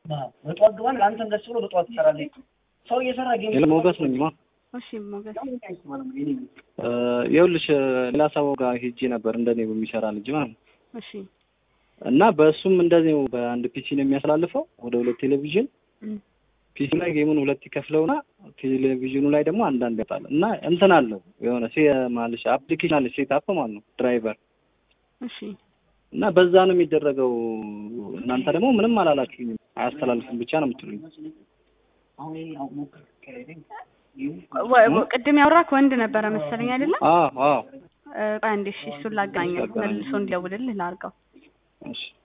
በጠዋት ግባን ለአንተም ደስ ብሎ በጠዋት ትሰራለህ። ሰው እየሰራ ጌም ሌላ ሞገስ ነኝ ማ እሺ ሞገስ ይኸውልሽ ሌላ ሰው ጋር ሄጄ ነበር እንደኔ በሚሰራ ልጅ ማለት ነው። እሺ እና በእሱም እንደዚህ በአንድ ፒሲ ነው የሚያስተላልፈው ወደ ሁለት ቴሌቪዥን እም፣ ፒሲ ላይ ጌሙን ሁለት ይከፍለውና ቴሌቪዥኑ ላይ ደግሞ አንዳንድ ያጣል እና እንትን አለው የሆነ ሴ ማለሽ አፕሊኬሽን አለ ሴት አፕ ማለት ነው ድራይቨር እሺ እና በዛ ነው የሚደረገው። እናንተ ደግሞ ምንም አላላችሁኝም፣ አያስተላልፍም ብቻ ነው የምትሉኝ። አሁን ይሄ አሁን ሞክር ከሄደኝ ወ- ወ- ቅድም ያወራክ ወንድ ነበረ መሰለኝ አይደለም? አዎ አዎ እ፣ ቆይ አንዴ እሺ፣ እሱን ላገናኘው መልሶ እንዲደውልልህ ላድርገው። እሺ